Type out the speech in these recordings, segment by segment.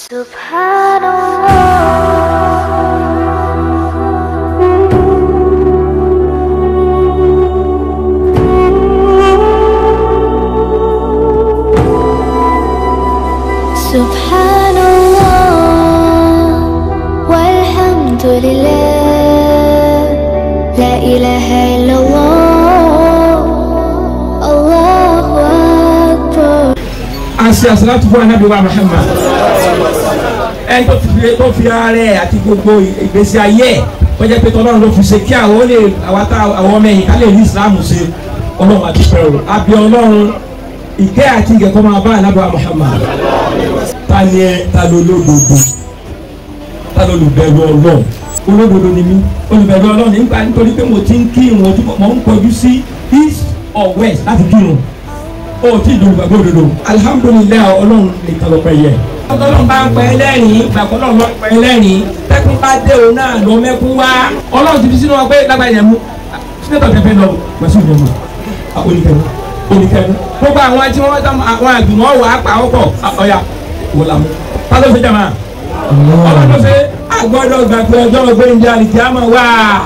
سبحان الله والحمد لله لا إله إلا الله الله أكبر àṣì àṣàlátù fún anábì wa Muhammad ẹni tó fi tó fi ara ẹ àti gbogbo ìgbésí ayé ẹ tó jẹ́ pé tọ́lọ́run ló fi ṣe kí àwọn lè àwọn tá àwọn ọmọ ẹ̀yìn ká lè ní Islam ṣe ọlọ́run àti pẹ̀rù àbí ọlọ́run ìkẹ́ àti ìgẹ̀kọ́ máa bá anábì wa Muhammad ta ni ẹ ta ló lódodo ta ló olùbẹ̀rù ọlọ́run olódodo ni mí olùbẹ̀rù ọlọ́run nígbà nítorí pé mo ti ń kírun ojú mo ń kọjú sí east or west láti kírun o ti dùn gbàgbọ́ òdodo alihamudulilayi ọlọ́run nìkan ló pẹ́ yẹ. ọlọ́run bá ń pẹ́ lẹ́rìn gbàgbọ́ ọlọ́run bá ń pẹ́ lẹ́rìn tẹ́kùn bá dé òun náà ló mẹ́kún wá ọlọ́run ti fi sínú wa pé lágbàá yẹn mú sínétọ̀ tẹ́fẹ́ lọ wàásù yẹn mú oníkẹ́nu oníkẹ́nu gbogbo àwọn tí wọ́n tán àwọn àgbìmọ̀ wà á pa ọkọ̀ ọ̀yà wò lámú ta ló ṣe jàmá ọlọ́run ló ṣe àgbọ̀dọ̀ gbàgbé ọjọ́ ọgbẹ́ni àlìkíyàmọ̀ wá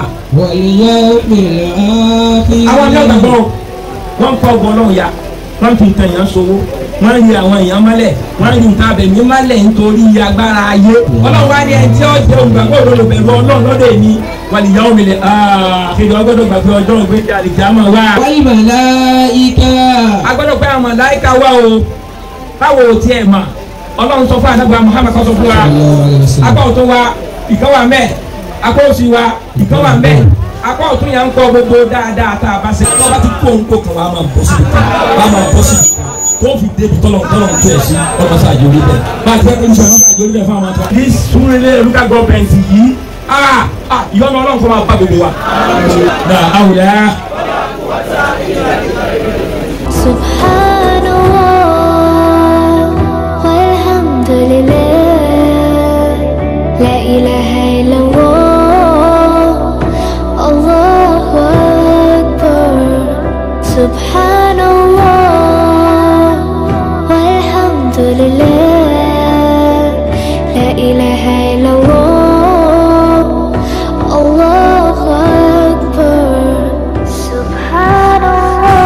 àwọn ọjọ́ gbàgbọ́ wọ́n ń kọ́ ọgbọ́n ọlọ́run ya wọ́n fi nǹkan èèyàn sowó wọ́n rí àwọn èèyàn mọ́lẹ̀ wọ́n rí nǹkan abẹ̀mí mọ́lẹ̀ nítorí agbára ayé ọlọ́run wá ní ẹni tí ó jẹ́ olùgbàgbọ́ òdodo bẹ̀rù ọlọ́run lọ́dọ̀ èmi wàlìyá omi lè kéde ọgbọ́dọ̀ gbàgbé ọjọ́ ògbéjì àlìjámọ̀ wá. والملائكة agbọ́dọ̀ pé àwọn màláíkà wá o báwo o tiẹ̀ mọ̀ ọlọ́run sọ fún àdàgbà Muhammad kọ́ sọ fún wa apá ọ̀tún wa ìkan wà mẹ́ apá òsì wa ìkan wà mẹ́ apá ọ̀tún yà ń kọ́ gbogbo dáadáa tá a bá ṣe wọ́n bá ti kó nǹkó kan wàá máa bọ́ sí i wàá máa bọ́ sí i tó fi débi tọ́lọ̀ tọ́lọ̀ tó ẹ̀ sí ọmọ sáà jòlí bẹ́ẹ̀ bá a ti fẹ́ kó ní sọ ọmọ sáà jòlí bẹ́ẹ̀ fún àwọn àtọ́. ní súnrẹ́lẹ̀ olùkà gọ́ọ̀mẹ̀ntì yìí ìyọ́nù ọlọ́run kọ́ máa bá gbogbo wa. na àwùjá سبحان الله والحمد لله لا إله إلا الله الله أكبر سبحان الله والحمد لله لا إله إلا الله الله أكبر سبحان الله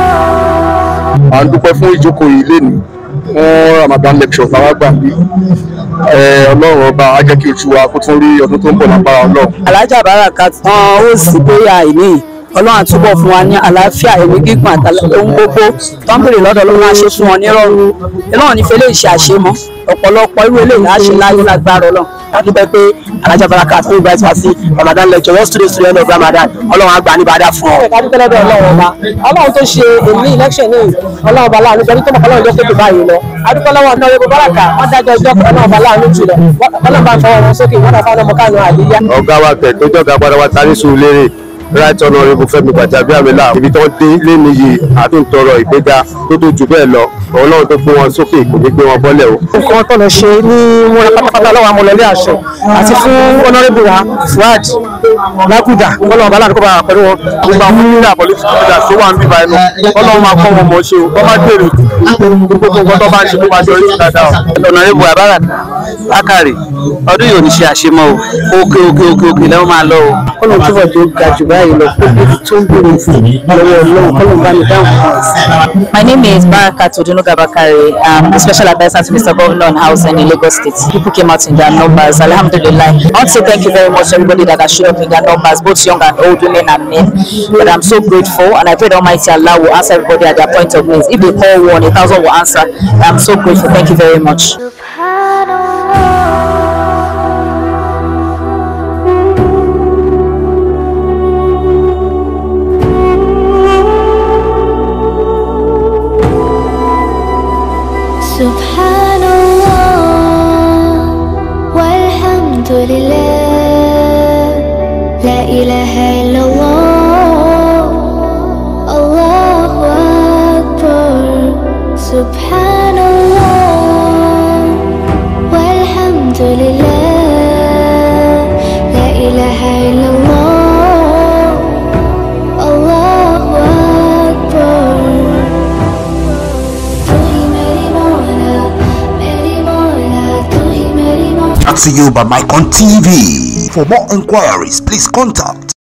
à ń dúpẹ́ fún ìjókòó yìí lénìí fún Ramadan lecture táwa gbà bí ọlọ́run ọba á jẹ́ kí oṣù wa kó tún rí ọdún tó ń bọ̀ lágbára ọlọ́run. alájà barakat wọn ó sì bóyá ìní ọlọ́run àtúbọ̀ fún wa ní àlàáfíà ẹ̀mí gígùn àtàlẹ́ ohun gbogbo tó ń bèrè lọ́dọ̀ ọlọ́run á ṣe fún wọn nírọ̀rùn ọlọ́run ní fẹlẹ́ ìṣe àṣemọ́ ọ̀pọ̀lọpọ̀ irú eléyìí á ṣe láyé lágbára ọlọ́run láti bẹ pé alájà barakat fún ìgbà tí wá sí Ramadan lecture wọ́n studio studio end of Ramadan ọlọ́run á gbà ní bàdá fún ọ. ẹ̀ka dúpẹ́ lọ́dọ̀ ọlọ́run ọba ọlọ́run tó ṣe èmi election ní ọlọ́run ọba láàánú pẹ̀lú tó mọ̀ ọlọ́run ló tóbi báyìí lọ adúpẹ́ lọ́wọ́ ọ̀nà yorùbá báràkà wọ́n dájọ́ ẹjọ́ ọlọ́run ọba láàánú jùlọ ọlọ́run bá fọwọ́ wọn sókè wọ́n dà fáwọn ọmọ káàánú àlíyá. ọ̀gá wa tẹ̀ tó jọ̀gá padà wa tarí sùn lérè right honourable Fẹ́mi Gbàjàbíàmílà ibi tó dé léni yìí àtúntọrọ ìgbéga tó tó jù bẹ́ẹ̀ lọ ọlọ́run tó gbé wọn sókè kò ní gbé wọn bọ́lẹ̀ o. nǹkan tó lọ ṣe ní múra pátápátá lọ́wọ́ amọ̀lẹ́lẹ́ àṣẹ àti fún honourable wa Fuad Laguda ọlọ́run ọba láàánú kó bá wà pẹ̀lú wọn. gbogbo àwọn onílà politics leaders tó wà ń bíbá ẹnu ọlọ́run máa kọ́ wọn mọ̀ ṣe o wọ́n máa gbèrò gbogbo nǹkan tó bá ń ṣe kó máa ṣe oríṣi dáadáa o. ọ̀nàrẹ́bù abarat lákàrè ọdún yìí ò ní ṣe àṣemọ́ o òkè òkè òkè òkè lẹ́wọ̀n máa lọ o. ọlọ́run túbọ̀ tó ga jù báyìí lọ pé bí tó ń bèrè fún lọ́wọ́ ọlọ́run kọ́lọ́run bá mi dáhùn fún ọ. My name is Barakat Odunuga Bakare. I'm the special advisor to Mr. Governor on Housing in Lagos State. People came out in their numbers. Alhamdulillah. I want to say thank you very much to everybody that has showed up in their numbers, both young and old, women and men. But I'm so grateful and I pray the Almighty Allah will answer everybody at their point of needs. If they call one, a thousand will answer. I'm so grateful. Thank you very much. سبحان الله سبحان الله والحمد لله لا إله إلا الله الله أكبر سبحان الله والحمد لله لا إله إلا الله الله أكبر तू ही मेरी मौला मेरी मौला तू ही मेरी brought to you by Mycon TV. For more inquiries, please contact